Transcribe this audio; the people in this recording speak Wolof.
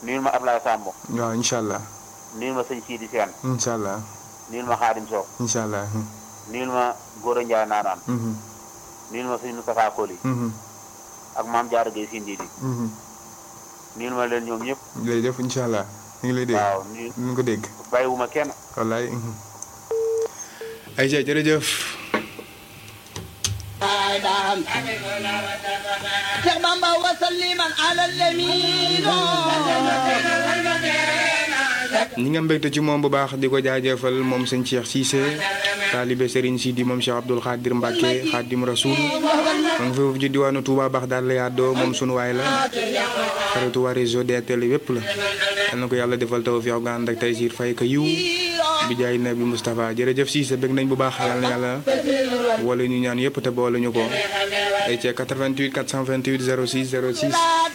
nuyul ma Ablaye Samb waaw incha allah nuyul ma sëñ Sidi Sène incha allah nuyul ma Xaadim Sock incha allah nuyul ma Gora Ndiaye Naanaan mhm, nuyul ma sëñ Moustapha Koli mhm, ak maam Diarra Gueye Sindidi mhm. nuyul ma leen ñoom ñëpp jërëjëf incha allah ñu ngi lay dégg waaw nuyu ñu ngi ko dégg bàyyiwuma kenn wallaay mhm. ayca jërëjëf Cheikh Bamba wa salliman ala al-amin ñi nga mbégte ci moom bu baax di ko jaajëfal moom sëñ Cheikh Cissé taalibe Serigne Sidi moom Cheikh Abdoul Khadir Mbacke Khadim Rasoul ma nga foofu ci diwaanu Touba baax daal la yaddoo moom sunu waay la xaritu waa réseau DTL yépp la yal na ko yàlla defal tawfiq ga ànd ak tey siir fay ka yiw bi jaay nabi Moustapha jërëjëf Cissé bég nañ bu baax yal na yàlla wala ñu ñaan yépp te boole ñu ko ay ca 88 428 06 06